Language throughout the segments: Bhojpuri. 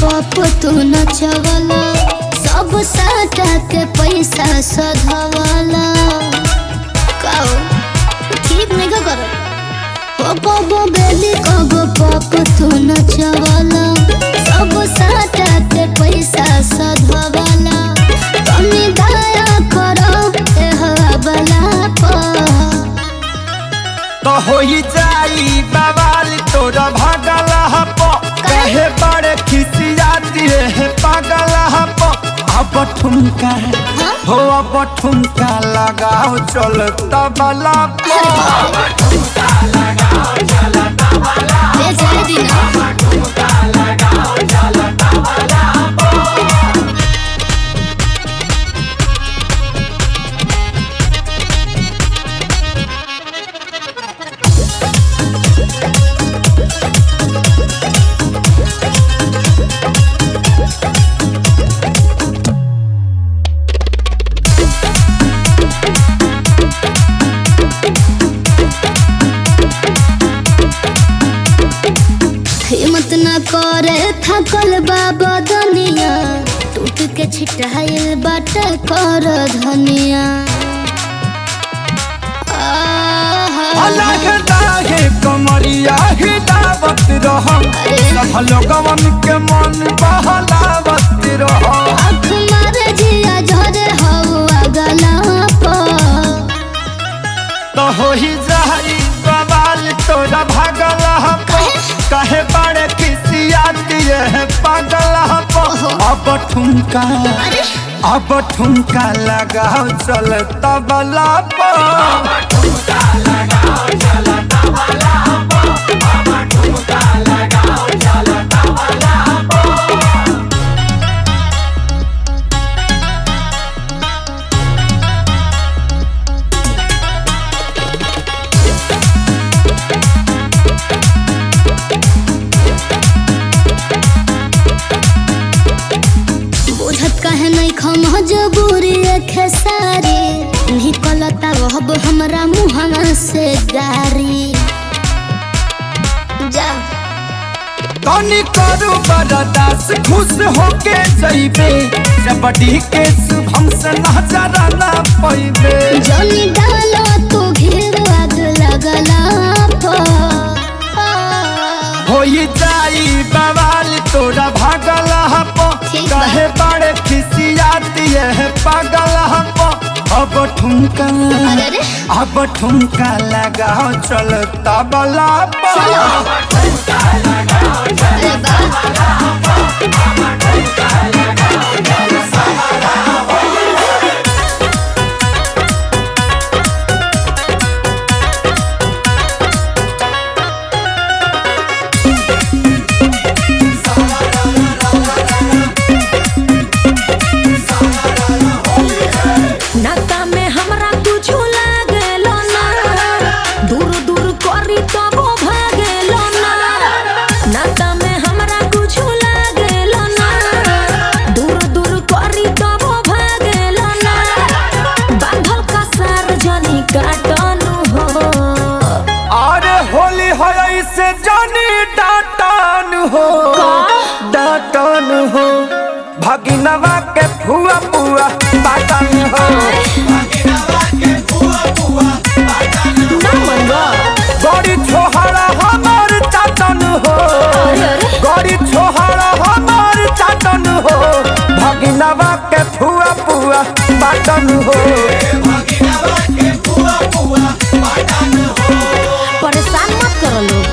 पप तू नचवला सब साटा के पैसा सधवला काओ ठीक नहीं का कर ओ कबो बेली कबो पप तू नचवला सब साटा के पैसा सधवला तनी दया करो ए हवाला पर तो होई जाई बवाल तोरा भागल हप कहे बड़े खिसियाती है पागल हप अब ठुमका हो अब ठुमका लगाओ चल तबला पर ए जाए दिना हिम्मत न करे थकल बाबा दुनिया टूट के छिटाइल बाटे कर धनिया आहा। अलग दाहे कमरिया हिलावत रह सब लोगवन के मन बहलावत रह आँख मारे जिया झरे हवा गला पर तो हो ही जाई बवाल तोरा भागल हप कहे बड़े खिसियाती है पागल हप अब ठुमका अब ठुमका लगाओ चल तबला पर बुझत कहे नहीं खम जबूरी खेसारी निकलता रहब हमरा मुहना से गारी जा तनी करू बरदास खुश होके जइबे जबड़ी के शुभम से नजर ना पैबे जनी डालो तू घेर आग लगला पर होई जाई बवाल तोरा भागल हप ठीक बा। कहे बड़े खिसियाती है पागल हप अब ठुमका अरे रे। अब ठुमका लगाओ चल तबला पर अरे बा नाता में हमरा कुछो लागेलो ना दूर दूर करी तबो भागेलो ना नाता में हमरा कुछो लागेलो ना दूर दूर करी तबो भागेलो ना बांधल का सार जनी काटनु हो अरे होली है से जानी डाटन हो डाटन हो भगिनवा के फुआ पुआ पाटन हो गड़ी छोहरा हमार चाटन हो गड़ी छोहरा हमार चाटन हो भगिनवा के फुआ पुआ पाटन हो परेशान मत करो लोग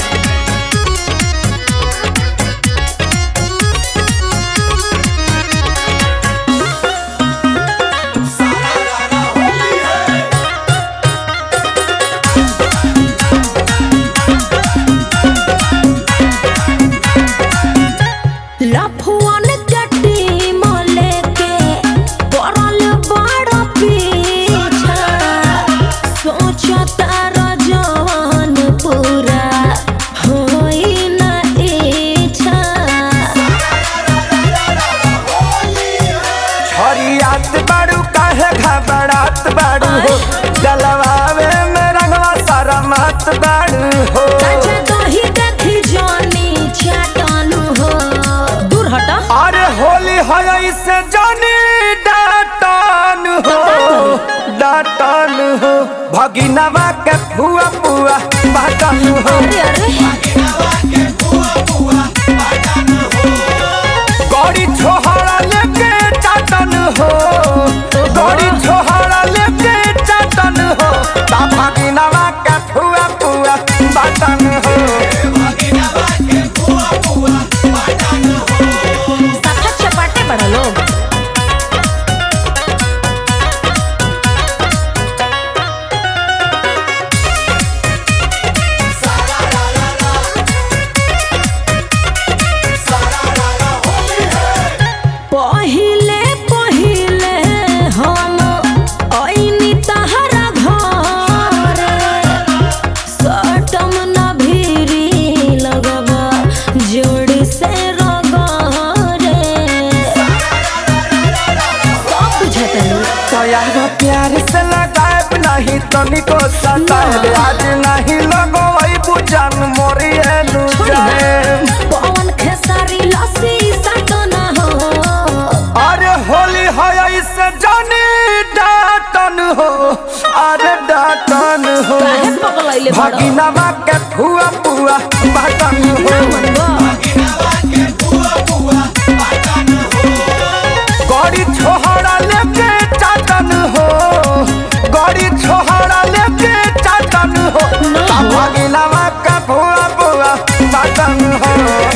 लफुअन कटी मले के पड़ल बड़ पीछे भगिनवा के फुआ फुआ बाटन हो अरे अरे गौरी छोहरा लेके चाटन हो गौरी छोहरा लेके चाटन हो ता भगिनवा के फुआ फुआ बाटन हो सफा चपाटे बड़ा लोग पहिले पहिले हम ऐनी तहरा घर सटम न भीरी लगबा जोड़ से रगरे सब बुझतलू तोयार प्यार से लगाए नहीं तनिको सताए आज नहीं लगो वही बुझन मोरी एलू जाए पवन खेसारी लस्सी सटना हो अरे होली है इससे जानी डाटन हो अरे डाटन हो काहे पगलैले बड़ा भगिनवा के फुआ फुआ बाटन हो मनबा गौरी छोहरा लेके चाटन हो गौरी छोहरा लेके चाटन हो ता भगिनवा के फुआ फुआ बाटन हो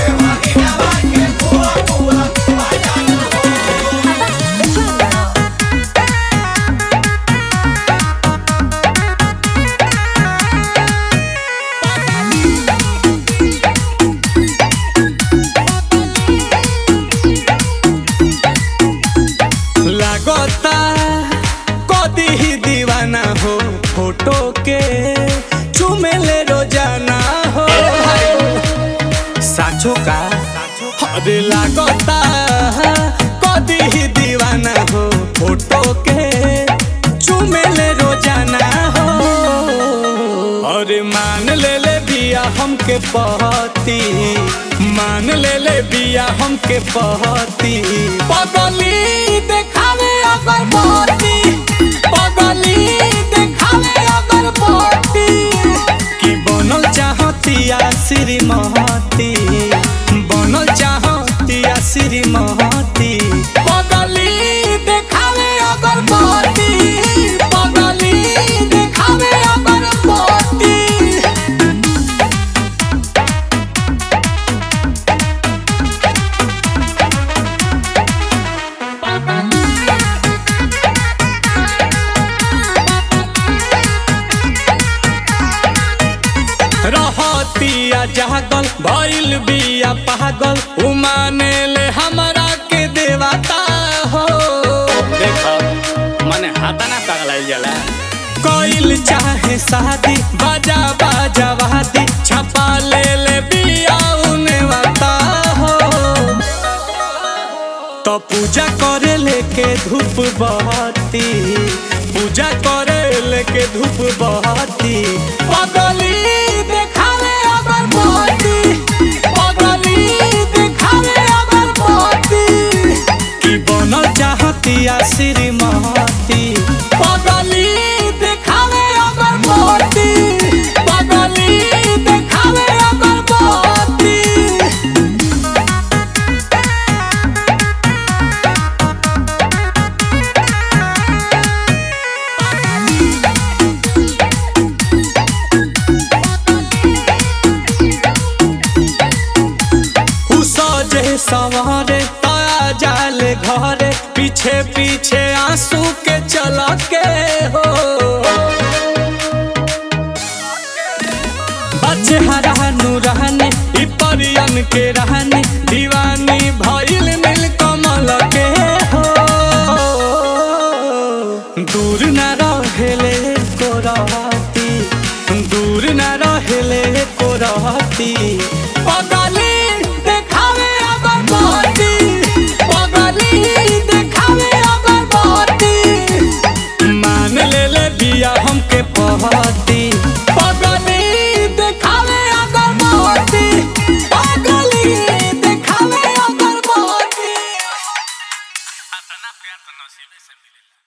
लागता कदी ही दीवाना हो फोटो के चुमेले रोजाना हो साचो का अरे लागता कदी ही दीवाना हो फोटो के चुमेले रोजाना हो अरे मान ले ले बिया हमके पहती मान ले ले बिया हमके पहती पगली देखावे अगर पहती पगली देखावे अगर पहती कि बनल चाहतिया श्रीमती बनल चाहतिया श्रीमती पगली देखावे अगर पहती पगली देखावे अगर पहती रहतिया जागल भइल बिया पागल उमाने ले हमरा के देवता हो देखो मने हाथा ना पगलाइल जाला कोइल चाहे शादी बाजा बाजा वादी छपा ले ले बिया उने वाता हो तो पूजा करे लेके धूप बहती पूजा करे लेके धूप बहती पगली देखावे अगर बहती पगली देखावे अगर बहती कि बनल चाहतिया श्रीमती पगली देखावे अगर बहती पगली देखावे अगर बहती उ सजे सवारे ताया जाले घरे पीछे पीछे आंसू के चला के हो बच्चे हरानु रहने इ परियन के रहने दीवानी भइल मिल कमल के हो दूर न रहेले को रहती दूर न रहेले को रहती पगली देखावे अगर बहती पगली देखावे अगर बहती मान ले ले बिया हमके पहती पगली देखावे अगर बहती पगली देखावे अगर बहती इतना प्यार तो नसीबे से मिलेला